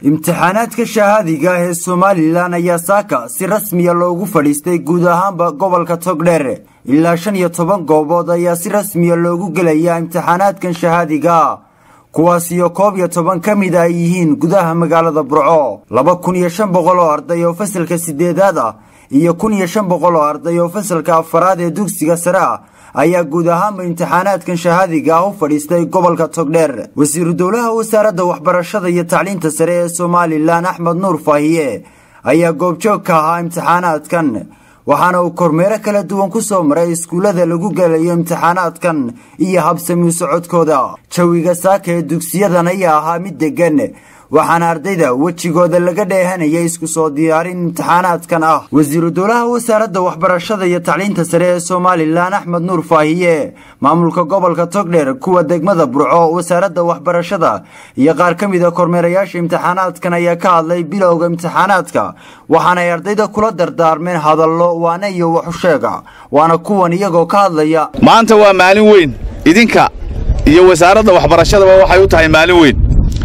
imtixaanaadka shahaadiga ah ee somalilan ayaa saaka si rasmiya loogu fadhiistay guud ahaanba gobolka togdheer ilaa shan iyo toban goobood ayaa si rasmiya loogu gelayaa imtixaanaadkan shahaadiga kuwaasiyo koob iyo toban ka mid ay yihiin gudaha magaalada burco laba kun iyo shan boqol oo arday oo fasalka sideedaad ah iyo kun iyo shan boqol oo arday oo fasalka afaraad ee dugsiga sare ah ayaa guud ahaanba imtixaanaadkan shahaadiga ah u fadhiistay gobolka togdheer wasiiru dowlaha wasaaradda waxbarashada iyo tacliinta sare ee somalilan axmed nuur faahiye ayaa goobjoog ka ahaa imtixaanaadkan waxaana uu kormeero kala duwan ku soo maray iskuullada lagu gelayo imtixaanaadkan iyo habsami socodkooda jawiga saaka ee dugsiyadan ayaa ahaa mid deggan waxaana ardayda wejigooda laga dheehanayay isku soo diyaarin imtixaanaadkan ah wasiiru dowlaha wasaaradda waxbarashada iyo tacliinta sare ee somalilan axmed nuur faahiye maamulka gobolka togdheer kuwa degmada burco wasaaradda waxbarashada iyo qaar ka mid a kormeerayaasha imtixaanaadkan ayaa ka hadlay bilowga imtixaanaadka waxaanay ardayda kula dardaarmeen hadallo waana iyo waxusheega waana kuwan iyagoo ka hadlaya maanta waa maalin weyn idinka iyo wasaaradda waxbarashadaba waxay u tahay maalin weyn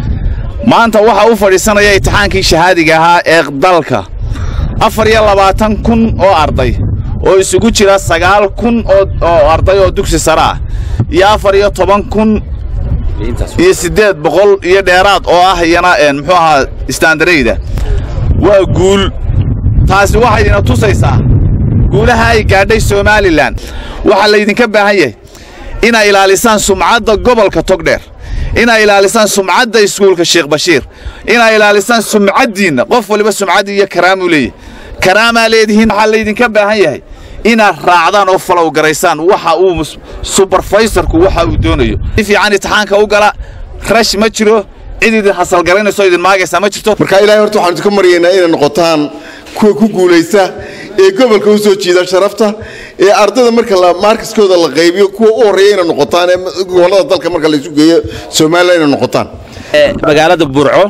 maanta waxaa u fadhiisanaya imtixaankii shahaadiga ahaa ee dalka afar iyo labaatan kun oo arday oo isugu jira sagaal kun oo arday oo dugsi sare ah iyo afar iyo toban kun iyo siddeed boqol iyo dheeraad oo ah iyana muxuu ahaa istaandarayda waa guul taasi waxaydina tusaysaa guulaha ay gaadhay somalilan waxaa laydinka baahan yahay inaa ilaalisaan sumcadda gobolka togdheer inaa ilaalisaan sumcadda iskuulka sheekh bashiir inaa ilaalisaan sumcaddiinna qof waliba sumcaddii iyo karaamuu leeyahy karaamaa leedihiin waxaa laydinka baahan yahay inaad raacdaan oo falow garaysaan waxa uu subarfaysarku waxa uu doonayo si fiican imtixaanka u gala rash ma jiro cid idin hasalgaraynayso idin maagaysaa ma jirto marka ilaahay horta waxaan idinka maryaynaa inay noqotaan kuwa ku guulaysta ee gobolka u soo jiida sharafta ee ardayda marka maarkiskooda la qaybiyo kuwa u horreeya inay noqotaan ee gobollada dalka marka laysu geeyo somalilan inay noqotaan magaalada burco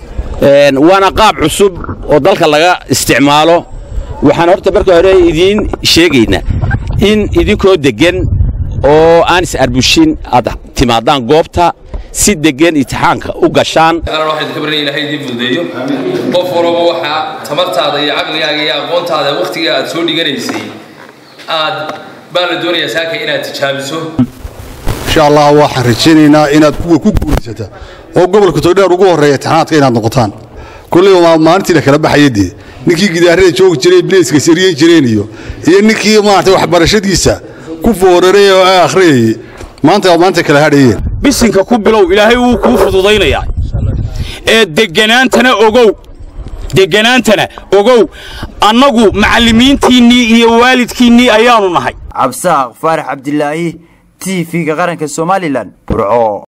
waana qaab cusub oo dalka laga isticmaalo waxaan horta marka hore idiin sheegaynaa in idinkoo deggan oo aan is-arbushin aad timaadaan goobta si deggan imtixaanka u gashaan ilahay idiin fududeeyo qof walba waxaa tamartaada iyo caqligaaga iyo aqoontaada wakhtiga aad soo dhiganaysay aad baa la doonayaa saaka inaad tijaabiso insha allah waxaan rajaynaynaa inaad kuwa ku guulaysata oo gobolka togdheer ugu horreeya imtixaanaadka inaad noqotaan kulleyba maalintii la kala baxaya dee ninkii gidaarada joogi jiray bilayska sariyan jireen iyo iyo ninkii maarata waxbarashadiisa ku fooraray oo akhriyayay maanta maanta kala hadhayeen bisinka ku bilow ilaahay wuu kuu fududaynayaa ee degganaantana ogow degganaantana ogow annagu macallimiintiinnii iyo waalidkiinnii ayaannu nahay cabsaaq faarax cabdilaahi t v-ga qaranka somalilan burco